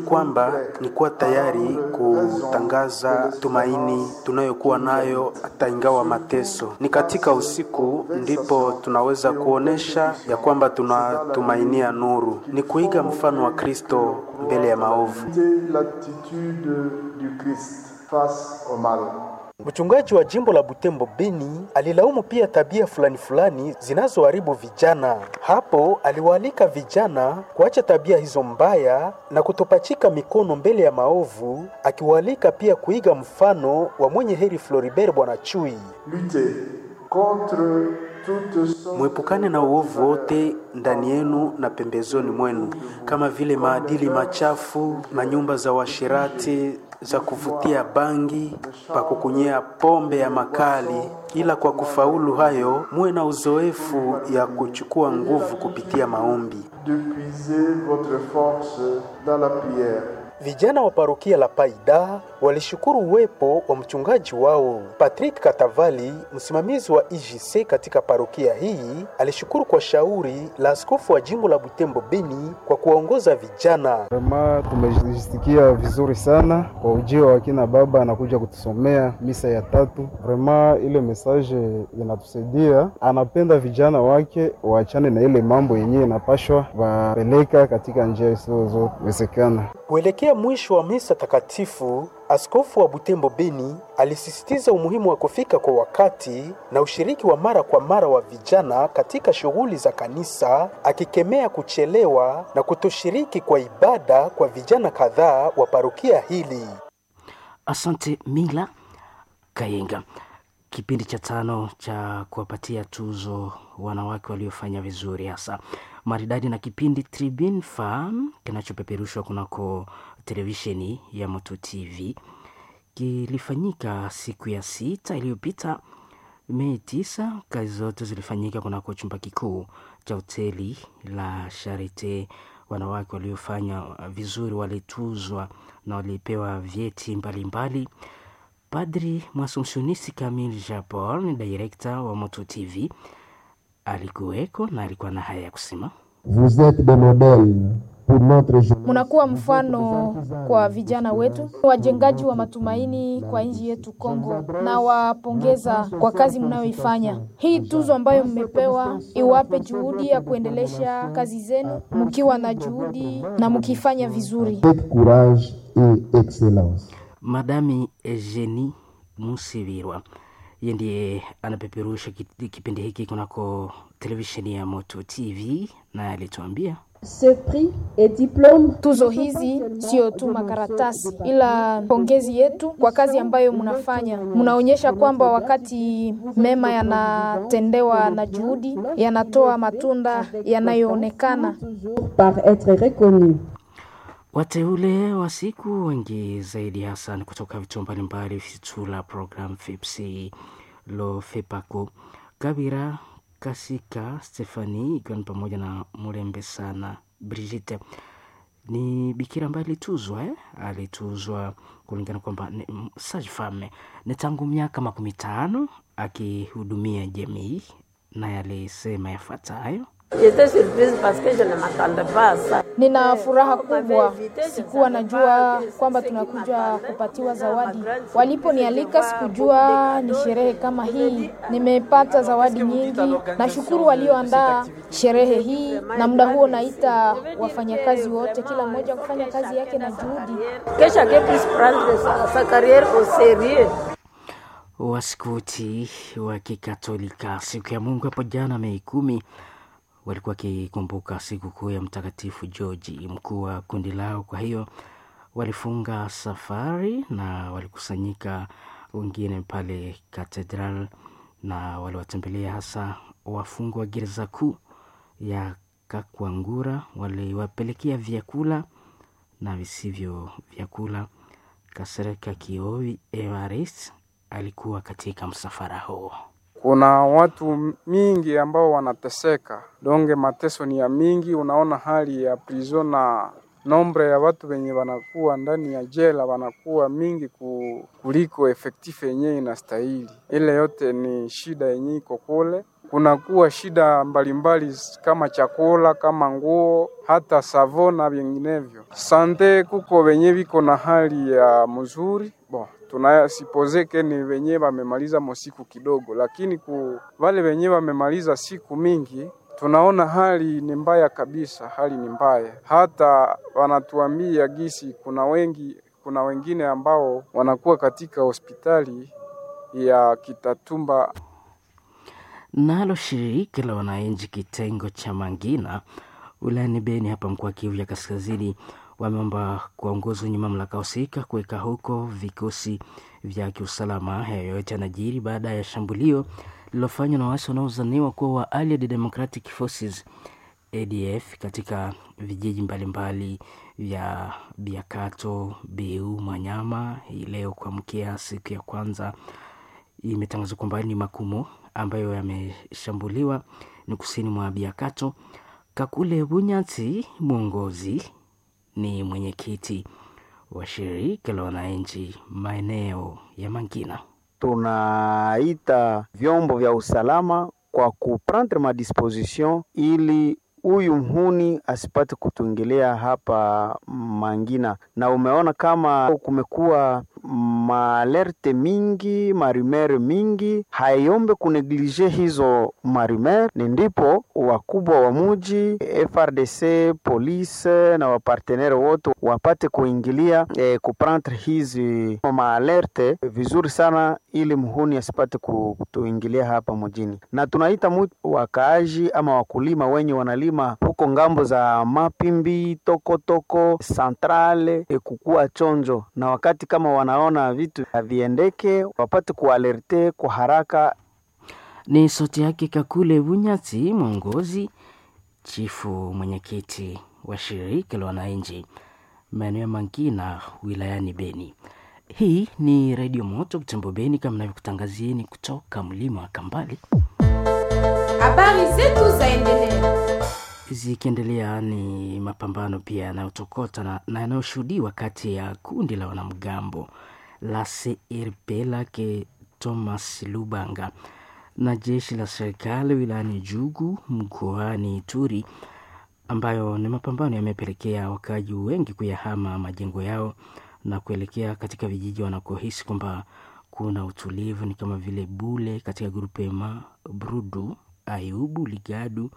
kwamba ni kuwa tayari kutangaza tumaini tunayokuwa nayo hata ingawa mateso. Ni katika usiku ndipo tunaweza kuonesha ya kwamba tunatumainia nuru, ni kuiga mfano wa Kristo mbele ya maovu. l'attitude du Christ face au mal. Mchungaji wa jimbo la Butembo Beni alilaumu pia tabia fulani fulani zinazoharibu vijana. Hapo aliwaalika vijana kuacha tabia hizo mbaya na kutopachika mikono mbele ya maovu, akiwaalika pia kuiga mfano wa mwenye heri Floribert Bwana Chui. Lutter contre toute sorte Mwepukane na uovu wote ndani yenu na pembezoni mwenu, kama vile maadili machafu, manyumba za washirati, za kuvutia bangi, pa kukunyea pombe ya makali. Ila kwa kufaulu hayo, muwe na uzoefu ya kuchukua nguvu kupitia maombi. de puiser votre force dans la prière. Vijana wa parokia la Paida walishukuru uwepo wa mchungaji wao Patrick Katavali, msimamizi wa IJC katika parokia hii. Alishukuru kwa shauri la askofu wa jimbo la Butembo Beni kwa kuwaongoza vijana. Vrema tumejisikia vizuri sana kwa ujio wa kina baba anakuja kutusomea misa ya tatu. Vrema ile mesaje inatusaidia, anapenda vijana wake waachane na ile mambo yenyewe inapashwa wapeleka katika njia isizowezekana. Kuelekea mwisho wa misa takatifu, askofu wa Butembo Beni alisisitiza umuhimu wa kufika kwa wakati na ushiriki wa mara kwa mara wa vijana katika shughuli za kanisa, akikemea kuchelewa na kutoshiriki kwa ibada kwa vijana kadhaa wa parokia hili. Asante Mila Kayenga. Kipindi cha tano cha kuwapatia tuzo wanawake waliofanya vizuri hasa maridadi na kipindi Tribune Farm kinachopeperushwa kunako televisheni ya Moto TV kilifanyika siku ya sita iliyopita Mei tisa. Kazi zote zilifanyika kunako chumba kikuu cha hoteli la Charite. Wanawake waliofanya vizuri walituzwa na walipewa vyeti mbalimbali. Padri Mwasumsionisi Kamil Japol ni direkta wa Moto TV alikuweko na alikuwa na haya ya kusema. Vous êtes des modèles pour notre jeunesse. Munakuwa mfano kwa vijana wetu, wajengaji wa matumaini kwa nchi yetu Kongo, na wapongeza kwa kazi mnayoifanya. Hii tuzo ambayo mmepewa iwape juhudi ya kuendelesha kazi zenu, mkiwa na juhudi na mkifanya vizuri. Avec courage et excellence. Madami Eugenie Musibirwa yeye ndiye anapeperusha ki- kipindi hiki kunako televisheni ya Moto TV na alituambia Ce prix et diplôme Tuzo hizi sio tu makaratasi, ila pongezi yetu kwa kazi ambayo mnafanya. Mnaonyesha kwamba wakati mema yanatendewa na juhudi, yanatoa matunda yanayoonekana. toujours par être reconnu. wateule wa siku wengi zaidi hasa ni kutoka vituo mbalimbali Fitula program FIPSI lo FEPACO Kabira Kasika Stefani ikiwa ni pamoja na Murembe sana Brigitte ni bikira ambaye alituzwa eh? alituzwa kulingana kwamba ni m- sage femme ni tangu miaka makumi tano akihudumia jamii naye alisema yafuatayo Nina furaha kubwa, sikuwa najua kwamba tunakuja kupatiwa zawadi. Waliponialika sikujua ni sherehe kama hii. Nimepata zawadi nyingi. Nashukuru walioandaa sherehe hii, na muda huo naita wafanyakazi wote, kila mmoja kufanya kazi yake na juhudi. Waskuti wa Kikatolika siku ya Mungu hapo jana Mei kumi walikuwa wakikumbuka sikukuu ya Mtakatifu Georgi, mkuu wa kundi lao. Kwa hiyo walifunga safari na walikusanyika wengine pale katedral, na waliwatembelea hasa wafungwa wa gereza kuu ya Kakwangura. Waliwapelekea vyakula na visivyo vyakula. Kasereka Kioi Evarist alikuwa katika msafara huo. kuna watu mingi ambao wanateseka, donge mateso ni ya mingi. Unaona hali ya prison na nombre ya watu wenye wanakuwa ndani ya jela wanakuwa mingi ku- kuliko efektifu yenyewe inastahili. Ile yote ni shida yenyewe iko kule, kunakuwa shida mbalimbali kama chakula, kama nguo, hata savo na vinginevyo. Sante kuko wenye viko na hali ya mzuri bon tunasipozeke ni wenye wamemaliza mosiku kidogo, lakini ku wale wenye wamemaliza siku mingi tunaona hali ni mbaya kabisa, hali ni mbaya. Hata wanatuambia gisi kuna wengi, kuna wengine ambao wanakuwa katika hospitali ya Kitatumba. Nalo shirika la wananchi kitengo cha Mangina wilayani Beni hapa mkoa wa Kivu ya Kaskazini wameomba kuwaongoza wenye mamlaka husika kuweka huko vikosi vya kiusalama. Hayo yote yanajiri baada ya shambulio lililofanywa na waasi wanaozaniwa kuwa wa Allied Democratic Forces ADF katika vijiji mbalimbali vya Biakato, Beu, Manyama hii leo kuamkia siku ya kwanza. Imetangazwa kwamba ni Makumo ambayo yameshambuliwa ni kusini mwa Biakato. Kakule Bunyati mwongozi ni mwenyekiti wa shirika la wananchi maeneo ya Mangina. Tunaita vyombo vya usalama kwa kuprendre madisposition ili huyu mhuni asipate kutuingilia hapa Mangina, na umeona kama kumekuwa maalerte mingi marimere mingi, haiombe kuneglige hizo marimer. Ni ndipo wakubwa wa muji FRDC, police na wapartenere wote wapate kuingilia eh, kuprendre hizi maalerte vizuri sana, ili mhuni asipate kutuingilia hapa mjini, na tunaita mu wakaaji ama wakulima wenye wanalima huko ngambo za Mapimbi, Tokotoko, Centrale e, kukua chonjo, na wakati kama wanaona vitu haviendeke wapate kualerte kwa haraka. Ni sauti yake Kakule Bunyati, mwongozi chifu mwenyekiti wa shirika la wananchi maeneo ya Mangina wilayani Beni. Hii ni Redio Moto Kutembo Beni, kama navyokutangazieni kutoka mlima wa Kambali. Habari zetu zaendelea zikiendelea ni mapambano pia yanayotokota na, na yanayoshuhudiwa kati ya kundi la wanamgambo la CRP lake Thomas Lubanga na jeshi la serikali wilayani Jugu mkoani Ituri, ambayo ni mapambano yamepelekea wakaaji wengi kuyahama majengo yao na kuelekea katika vijiji wanakohisi kwamba kuna utulivu, ni kama vile Bule katika grupema Brudu, Ayubu, Ligadu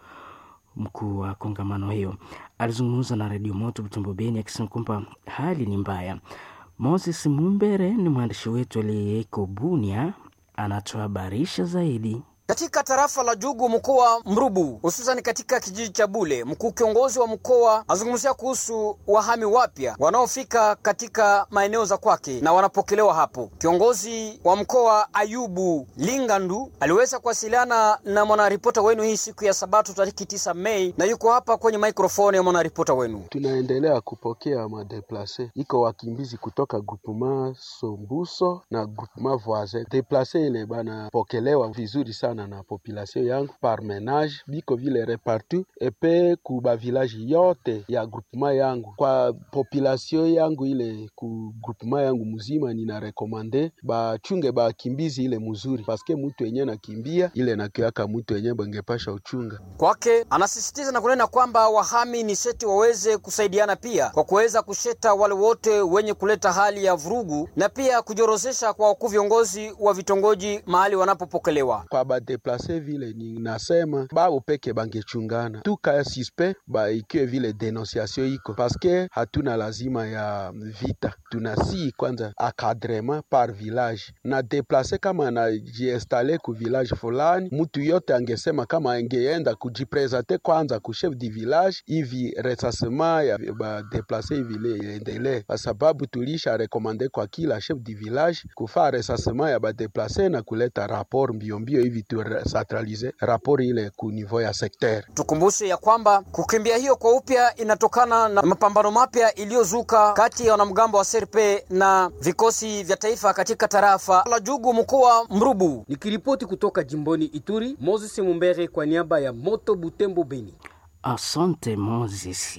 mkuu wa kongamano hiyo alizungumza na redio moto Butembo Beni akisema kwamba hali ni mbaya. Moses Mumbere ni mwandishi wetu aliyeko Bunia, anatuhabarisha zaidi. Katika tarafa la Jugu mkoa Mrubu, hususan katika kijiji cha Bule, mkuu kiongozi wa mkoa azungumzia kuhusu wahami wapya wanaofika katika maeneo za kwake na wanapokelewa hapo. Kiongozi wa mkoa Ayubu Lingandu aliweza kuwasiliana na mwanaripota wenu hii siku ya Sabato tariki tisa Mei, na yuko hapa kwenye maikrofoni ya mwanaripota wenu. Tunaendelea kupokea madeplase, iko wakimbizi kutoka groupement Sombuso na groupement voisin. Deplase ile banapokelewa vizuri sana na population yangu par menage biko vile repartu epe ku ba village yote ya groupement yangu. Kwa population yangu ile ku groupement yangu mzima, nina rekomande bachunge bakimbizi ile mzuri, paske mutu enye nakimbia ile nakiaka mutu enye bangepasha uchunga kwake. Anasisitiza na kunena kwamba wahami ni seti waweze kusaidiana pia kwa kuweza kusheta wale wote wenye kuleta hali ya vurugu na pia kujorozesha kwa wakuu viongozi wa vitongoji mahali wanapopokelewa kwa badeplase vile ninasema bao peke bangechungana tuka suspe ba ikiwe vile denonciation iko paske hatuna lazima ya vita, tunasi kwanza akadrema par village na deplase kama anajiinstale ku village fulani, mutu yote angesema kama angeenda kujipresente kwanza ku chef du village hivi resasema ya badeplase hivi le iendelee, kwa sababu tulisha rekomande kwa kila chef du village kufaa resasema ya badeplase na kuleta rapport mbio mbio hivi tu centralize rapport ile ku niveau ya secteur. Tukumbushe ya kwamba kukimbia hiyo kwa upya inatokana na mapambano mapya iliyozuka kati ya wanamgambo wa SRP na vikosi vya taifa katika tarafa la Jugu mkoa Mrubu. Nikiripoti kutoka jimboni Ituri, Moses Mumbere kwa niaba ya Moto Butembo Beni. Asante Moses.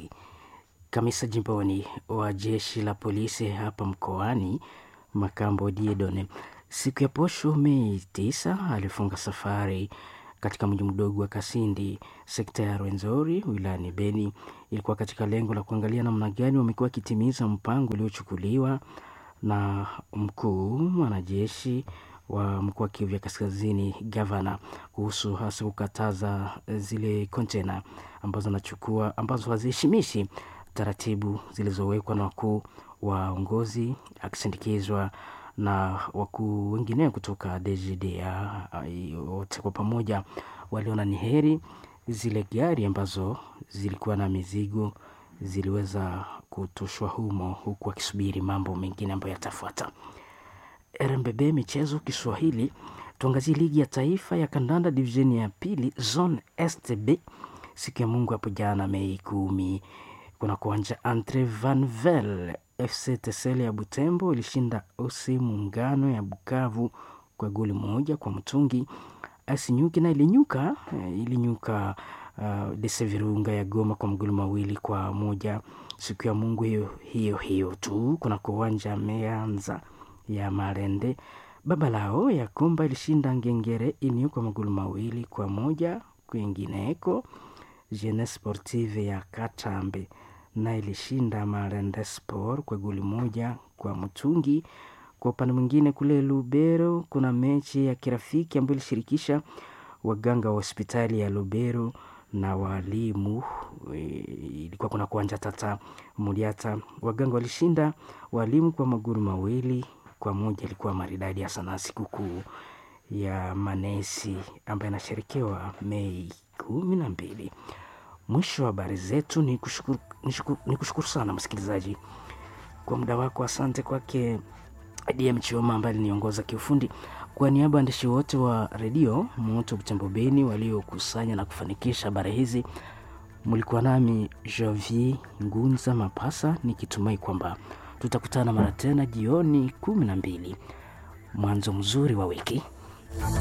Kamisa jimboni wa jeshi la polisi hapa mkoani Makambo Diedone siku ya posho Mei tisa alifunga safari katika mji mdogo wa Kasindi, sekta ya Rwenzori wilayani Beni. Ilikuwa katika lengo la kuangalia namna gani wamekuwa wakitimiza mpango uliochukuliwa na mkuu mwanajeshi wa mkoa wa Kivu ya Kaskazini, gavana, kuhusu hasa kukataza zile kontena ambazo anachukua ambazo haziheshimishi taratibu zilizowekwa na wakuu waongozi, akisindikizwa na wakuu wengine kutoka DGDA. Wote kwa pamoja waliona ni heri zile gari ambazo zilikuwa na mizigo ziliweza kutoshwa humo, huku akisubiri mambo mengine ambayo yatafuata. RMBB michezo Kiswahili, tuangazie ligi ya taifa ya kandanda divisheni ya pili zone STB siku ya Mungu hapo jana Mei kumi kuna kuanja Andre Vanvel FC Tesele ya Butembo ilishinda OC Muungano ya Bukavu kwa goli moja kwa mtungi. Asinyuki na ilinyuka ilinyuka uh, Dese Virunga ya Goma kwa magoli mawili kwa moja siku ya Mungu hiyo hiyo hiyo tu. Kuna kuwanja Meanza ya Marende baba lao ya Kumba ilishinda Ngengere Inio kwa magoli mawili kwa moja. Kwingineko Jeunesse Sportive ya Katambe na ilishinda Marende Sport kwa goli moja kwa mtungi. Kwa upande mwingine kule Lubero kuna mechi ya kirafiki ambayo ilishirikisha waganga wa hospitali ya Lubero na walimu. Ilikuwa kuna kuanja Tata Muliata, waganga walishinda walimu kwa magoli mawili kwa moja. Ilikuwa maridadi hasa na sikukuu ya manesi ambayo inasherekewa Mei kumi na mbili. Mwisho wa habari zetu. Ni kushukuru, ni kushukuru sana msikilizaji kwa muda wako. Asante kwake DM Chioma ambaye aliniongoza kiufundi. Kwa niaba ya waandishi wote wa redio Moto Butembo Beni waliokusanya na kufanikisha habari hizi, mlikuwa nami Jovi Ngunza Mapasa, nikitumai kwamba tutakutana mara tena jioni kumi na mbili. Mwanzo mzuri wa wiki.